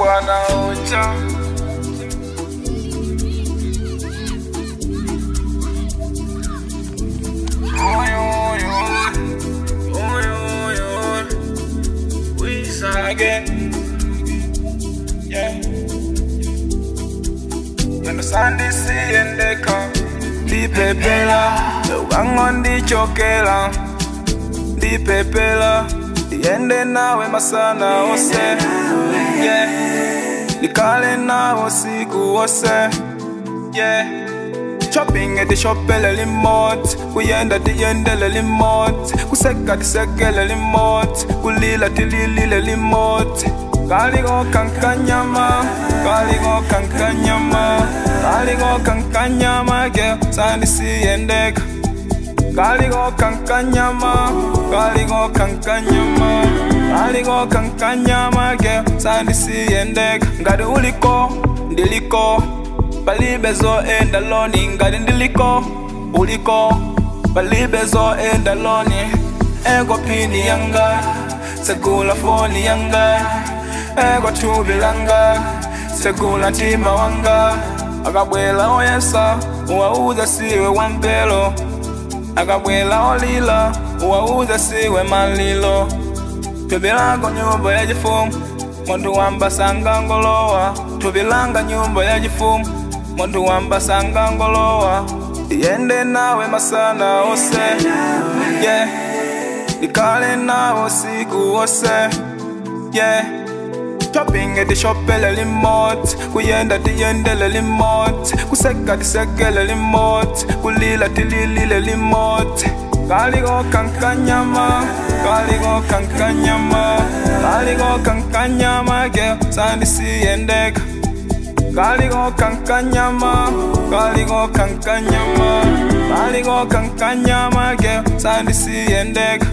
bwana ocha Oy, oy, oy. Oy, oy, oy. We again. Yeah. Understand this in the car. Ndipepela, wango ndichokela. Ndipepela, ndiende nawe masana ose. Yeah. Nikale nawe siku ose. Yeah. Shopping at the shop le limot Kuyenda tiyende le limot Kuseka tiseke le limot Kulila tilili le limot Kaligo kankanyama Kaligo kankanyama Kaligo kankanyama Girl, sandi siyendeka Kaligo kankanyama Kaligo kankanyama Kaligo kankanyama Girl, sandi siyendeka Ngadi uliko, ndiliko balibezo endaloni ngati ndiliko uliko balibezo endaloni ego pini yanga segula foni yanga ego tubi langa segula ntima wanga akabwela oyesa uwauza siwe wampelo akabwela olila uwauza siwe malilo tubilanga nyumba ya jifumu muntu wambasanga ngolowa tubilanga nyumba ya jifumu muntu wambasanga ngolowa yende nawe masana ose yeah. ikale nawe siku ose yeah. shopping at the shop le limot kuyenda tiyende le limot kuseka tiseke le limot kulila tilili le limot kaligo kankanyama kaligo kankanyama kaligo kankanyama girl sandi siyendeka Kaligo kankanyama, kaligo kankanyama, kaligo kankanyama, girl, sandi siyendeka.